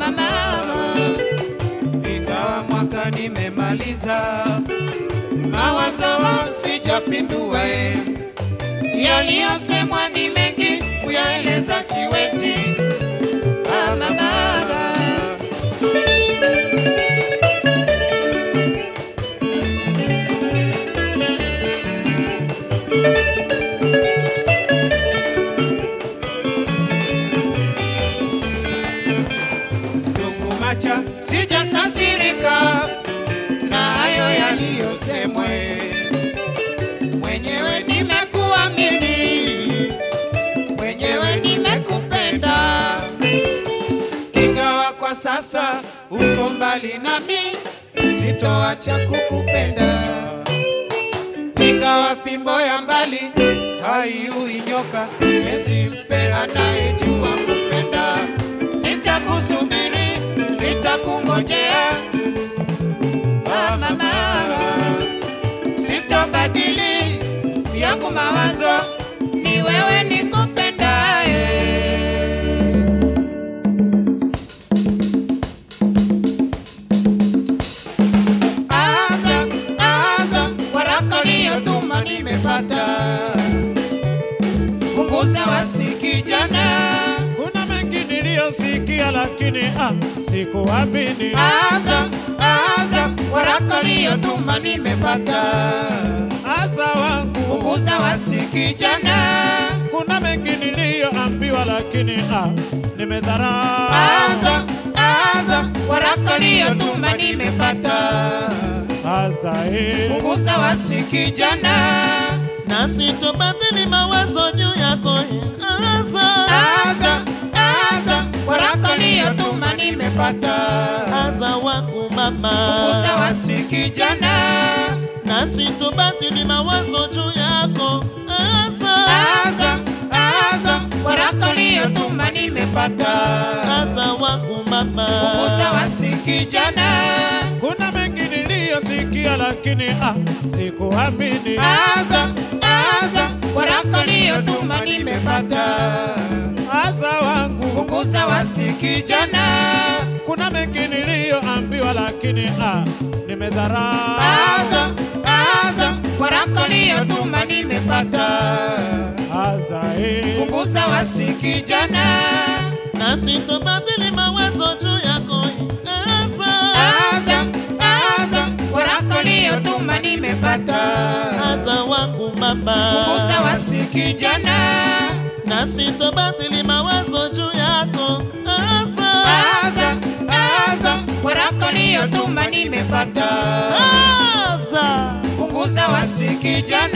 mama, ingawa mwaka nimemaliza, mawazo sijapindua. eh. Yaliyosemwa ni mengi, kuyaeleza siwezi. Ah, mama. Ndugu Macha, sijakasirika na hayo yaliyosemwa. Mwenyewe nimekuamini, mwenyewe nimekupenda, ingawa kwa sasa uko mbali nami, sitoacha kukupenda. Ingawa fimbo ya mbali haiui nyoka, hezi mpe anayejua kupenda. Nitakusubiri, nitakungojea, ah, mama, sitobadili yangu mawazo, ni wewe nikupendaye. Aza, aza, waraka uliyotuma nimepata. Punguza wasi kijana, Kuna mengi niliyosikia lakini ah, sikuamini. aza, aza, waraka uliyotuma nimepata. Asa wangu, Punguza wasi kijana, kuna mengi niliyoambiwa lakini ah, nimedharau. aza, aza, waraka uliyotuma nimepata. Asa eh, Punguza wasi kijana, na sitobadili mawazo juu yako Aza, aza, aza, waraka uliyotuma nimepata. aza wangu Punguza mama, wasi kijana, na sitobadili mawazo juu yako Aza, aza, aza, waraka uliyotuma nimepata. aza wangu mama, Punguza wasi kijana, kuna mengi niliyosikia lakini ah, sikuamini. aza, aza, waraka uliyotuma nimepata. Asa wangu, Punguza wasi kijana, kuna mengi niliyoambiwa lakini ah, nimedharau. aza, aza, waraka uliyotuma nimepata. Asa eh, Punguza wasi kijana, na sitobadili mawazo juu yako Aza, aza, aza, waraka uliyotuma nimepata. aza wangu Punguza mama, wasi kijana, na sitobadili mawazo juu yako Aza, aza, aza, waraka uliyotuma nimepata. aza. Punguza wasi kijana,